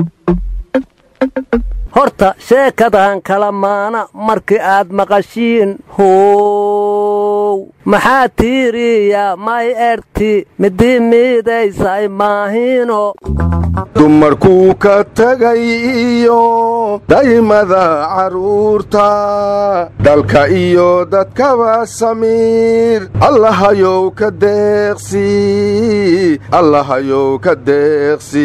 horta sheekadan kala maana markii aad maqashiin how maxaa tiiriya may erti midii miidaysay maahino dumarkuu ka tegay iyo daymada carruurta dalka iyo dadkaba samiir allahayow ka deeqsi allahayow ka deeqsi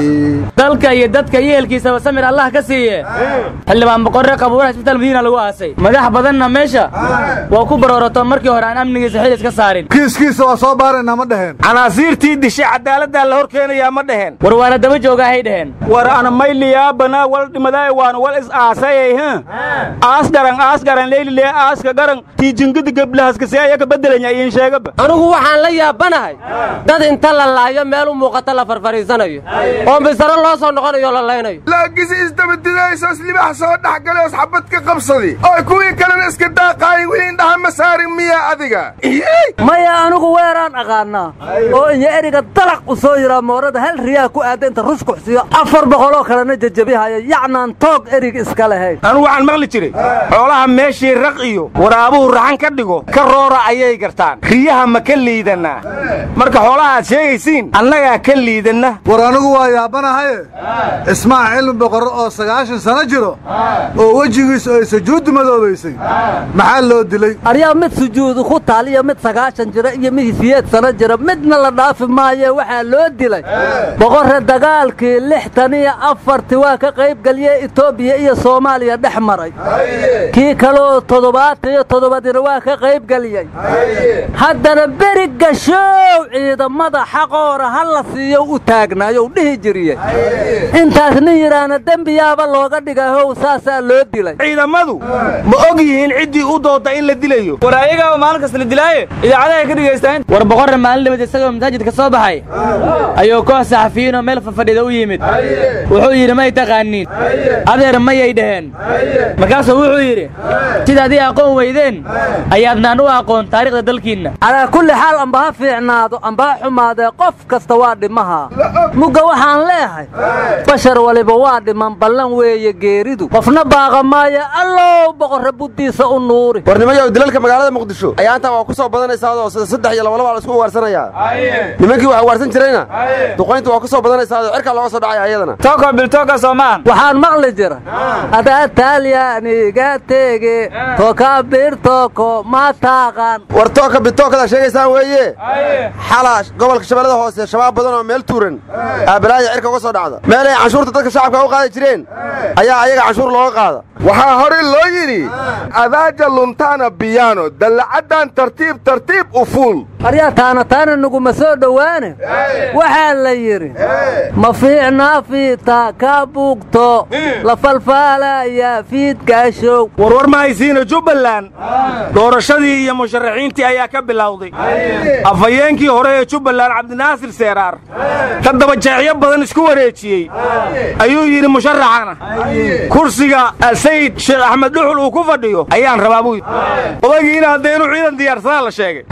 dalka iyo dadka yeelkiisaba samir allah ka siiye xildhibaan boqorre qabuuraha isbitaal madiina lagu aasay madax badanna meesha waa ku baroorato markii hore aan amnigiisa xil iska saarin kiiskiisa waa soo baaraynaa ma dhaheen canaasiirtii dishay cadaaladdaa la hor keenayaa ma dhaheen war waana daba joogaahay dhaheen war ana mayliyaabana wal dhimadaay waan wal is aasayay h aas garan aas garan leylilee aaska garan tiijingidi geblahaskase ayaka beddelanya iin sheegaba anigu waxaan la yaabanahay dad inta la laayo meel u muuqata la farfariisanayo oo misaro loo soo noqonayo la laynayo laagisi isdabadidaysoos libax soo dhex galeos xabad ka qabsadi oo kuwii kalena iska daaqaayin weli indhaha ma saarin miyaa adiga maya anigu weeraan aqaannaa oo inya eriga dalaq u soo yiraa moorada hal riyaa ku aadda inta rushkuxsiyo afar boqoloo kalena jajabihaya yacnaan toog erig iska lahayn anugu waxaan maqli jiray xoolaha meeshii raq iyo waraabuhu raxan ka dhigo ka roora ayay gartaan riyaha ma ka liidannaa marka xoolaha aad sheegaysiin annagaa ka liidanna war anigu waa yaabanahaye ismaac cilmi boqorro oo sagaashan sano jiro oo wejigiisu ay sujuuddu madoobaysay maxaa loo dilay aryaa mid sujuudu ku taal iyo mid sagaashan jira iyo mid siyeed sano jira midna la dhaafi maaye waxaa loo dilay boqorre dagaalkii lixtan iyo afarti waa ka qaybgeliyey etoobiya iyo soomaaliya dhex maray kii kaleoo toddobaatan iyo toddobadina waa ka qaybgeliyey haddana beri gashow ciidamada xaqoora ha la siiyo u taagnaayo dhihi jiriyey intaas nin yidhaahna dembiyaaba looga dhigahow saasaa loo dilay ciidamadu ma og yihiin ciddii u doodda in la dilayo war ayagaaba maalin kasta la dilaaye idaacadahay ka dhegaystaan war boqorre maalin dhibad isagoo masaajidka soo baxay ayuu koox saxafiyiinoo meel fafadhida u yimid wuxuu yidhi may taqaaniin adeer mayay dhaheen markaasuu wuxuu yidhi sidaad ii aqoon weydeen ayaadnaan u aqoon taariikhda dalkiinna calaa kulli xaal amba ha fiicnaado amba ha xumaadee qof kasta waa dhimaha mugga waxaan leehay bashar waliba waa dhiman ballan weeye geeridu qofna baaqa maayo allow boqorre buddiisa u nuuri warnimayow dilalka magaalada muqdisho ayaa intaa waa ku soo badanaysaadoo sida saddex iyo labalaba la isku ugaarsanayaa nimankii wax ugaarsan jirayna duqayntu waa ku soo badanaysaadoo cirkaa looga soo dhacaya ayadana toko biltoka soomaan waxaan maqli jira adaa taalyaaniga teege toka birtoko ma taaqan war tooka bitookada sheegaysaan weeye xalaa gobolka shabeellada hoose shabaab badan oo meel tuuran aabalaaya cirka uga soo dhacda meelay canshuurta dadka shacabka u qaadi jireen ayaa ayaga canshuur looga qaada waxaa hore loo yidhi adaaja luntaana biyaano dallacaddan tartiib tartiib u fuul aryaa taana taana naguma soo dhowaane waxaa la yidhi ma fiicnaa fiita ka bugto la falfaalaya fiidkaashow warwar ma haysiina jubbaland doorashadii iyo musharaxiintii ayaa ka bilowday afhayeenkii hore ee jubbaland cabdinaasir seeraar ka dabajeecyo badan isku wareejiyey ayuu yidhi musharaxana kursiga sayid sheekh axmed dhuxul uu ku fadhiyo ayaan rabaa buu odagiina haddee inuu ciidan diyaarsadaa la sheegay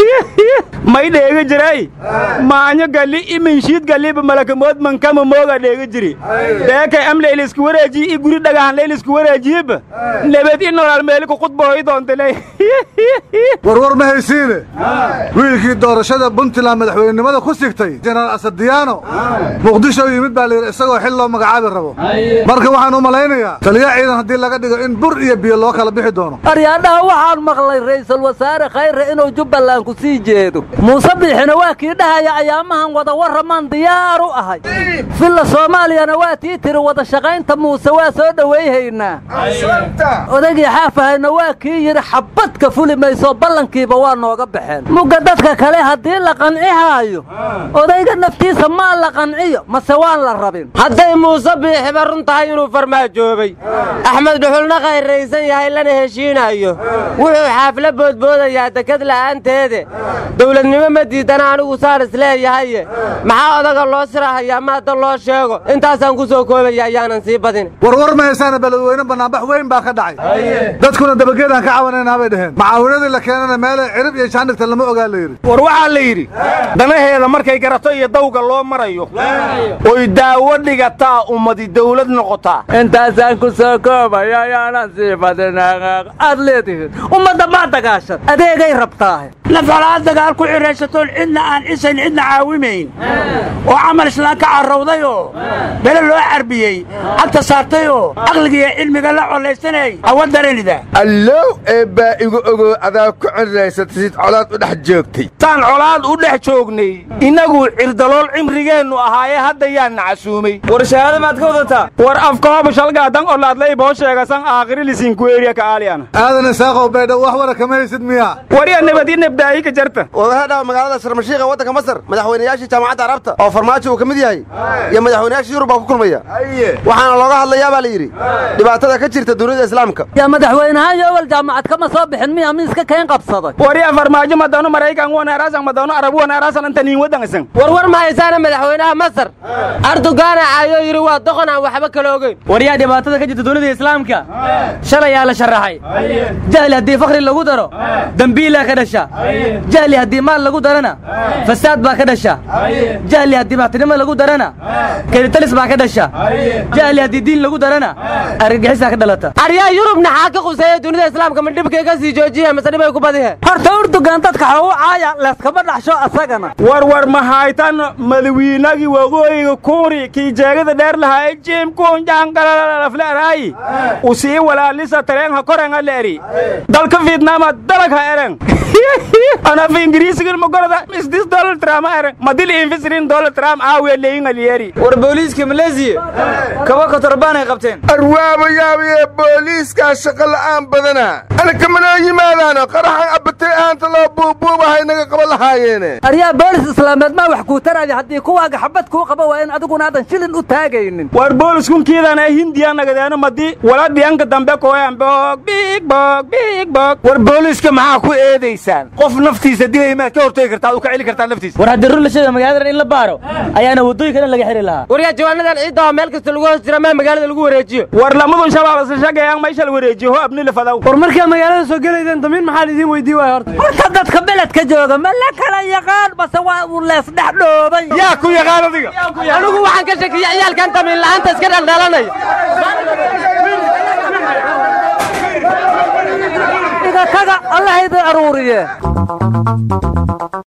may dheega jiray maanyo gali iminshiid galiba malakamood mankama mooga dheega jiri deekay am laylisku wareejiye i guri dhagahan laylisku wareejiyeba nebed i nolol meeli ku khudbahoy doontale warwar ma haysiine wiilkii doorashada puntland madaxweynenimada ku sigtay jenaraal asadiyaano muqdisho yimid baa layidhi isagoo xil loo magacaabi rabo marka waxaan u malaynayaa taliya ciidan haddii laga dhigo in bur iyo biyo loo kala bixi doono aryaadhaha waxaan maqlay ra'iisul wasaare khayre inuu jubbaland ku sii jeedo muuse biixina waa kii dhahaya ayaamahan wada warramaan diyaar u ahay filla soomaaliyana waa tii tiri wada shaqaynta muuse waa soo dhowayhaynaa odagii xaafahayna waa kii yidhi xabadka fuli mayso ballankiiba waa nooga baxeen mugga dadka kale haddii la qancihaayo odayga naftiisa maa la qanciyo mase waan la rabin hadday muuse biixiba run tahay inuu farmaajoobay axmed dhuxulna khayraysan yahay lana heshiinayo wuxuu xaafla boodboodayaa dekad la'aanteede dowladnimo ma diidana anigu saan isleeyahaye maxaa odaga loo sirahayaa ma hadda loo sheego intaasaan ku soo koobaya ayaanan sii badin warwar ma haysaana beledweyne bannaanbax weyn baa ka dhacay dadkuna dabageedaan ka cawanaynaa bay dhaheen macaawinadii la keenana meelay cirib iyo jaandhigta lama ogaa la yidhi war waxaa la yidhi danaheeda markay garato iyo dawga loo marayo oy daawo dhigataa ummadi dawlad noqotaa intaasaan ku soo koobaya ayaanan sii badin aad leedihiin ummadda maa dagaashan adeegay rabtaahe nafalaa dagaal ku xidhaysatoon cidna aan cisayn cidna caawimayn oo camal islaan ka carrawdayoo bele loo carbiyey cagta saartayoo caqligiiyo cilmiga la collaysanay awa daranida allow eebbaa igu ogow adaa ku cirraysatid colaad u dhex joogtay taan colaad u dhex joognay innagu cirdalool cimrigeennu ahaaye hadda yaanna casuumay war shahaada maad ka wadataa war afkahooba shalgaadan olaadlay boo sheegasan aakhirilisinkueriya ka aaliyana aadan isaaqow baydhow wax wara kama haysid miya wariya nabadi nabdaayi ka jarta wadahadhawa magaalada sharmashiiqa waddanka masar madaxweynayaashii jaamacadda arabta oo farmaajo uu ka mid yahay iyo madaxweynayaashii yurub baa ku kulmaya waxaana looga hadlayaa baa la yidhi dhibaatada ka jirta dunida islaamka yaa madaxweynahaan yowal jaamacad kama soo bixin miya miiska keen qabsaday wariya farmaajo madano maraykan wanaaraasan madano arabu wanaaraasan anta niin waddangasan warwar ma haysaana madaxweynaha masar ardogaana caayoo yidhi waa doqon aan waxba kala ogeyn waryaa dhibaatada ka jirta dunida islaamka shalayaa la sharaxay jahli haddii fakhri lagu daro dembiilaa ka dhasha jahli haddii maal lagu darana fasaad baa ka dhasha jahli haddii maxtinimo lagu darana kelitalis baa ka dhasha jahli haddii diin lagu darana argagixisaa ka dhalata aryaa yurubna xaa ka quseeya dunida islaamka ma dhibkay ka sii joojiya mase dhibay ku badihe horta urdugan dadka xawu caaya layskama dhaxsho asagana war war ma haytan madawiinagii waqooyiga kuuri kii jeegada dheer lahaa jim kunjangalalafleeraayi usii walaalisa tareenha korenga leeri dalka vietnama dalagha eren anafa ingiriisigan magorada isdis donald trump eren madil infisirin donald trump aawe leyin aliyeri war booliiska maleesiya kaba kotorbaan ay qabteen arwaaba yaabaye booliiskaa shaqo la'aan badana anaka manoo yimaadaano qaraxan abbatay ahaanta loo buubuubahay naga qaba lahaayeene aryaa boolis islaameed maa wax kuu taraya haddii kuwaaga xabad kuu qaba waa in adiguna aadan shilin u taagaynin war booliskunkiidan ay hindiya nagadeeno madi wala dhiyanka dambe kooyan boog biig boog biig boog war booliiska maxaa ku eedaysaan qof naftiisa dilay maad ka hortegi kartaa ad u ka celi kartaa naftiisa war haddii run la sheega magaalada in la baaro ayaana waddooyinka dhan laga xiri lahaa waryaa jawaanadan ciidda oo meel kasta lagu hoos jira maa magaalada lagu wareejiyo war lamadun shabaab isla shagayaan maysha la wareejiyo ho abni la fadaw war markaa magaalada soo gelaydeen damiin maxaan idiin weydii waaya horta horta dadka beledka jooga ma la kala yaqaan base waa uu leesdhex dhooban yaa ku yaqaan adiga anigu waxaan ka shakiya ciyaalkan damiin la'aanta iska dhaldhalanaya iga taga allah idin aruuriye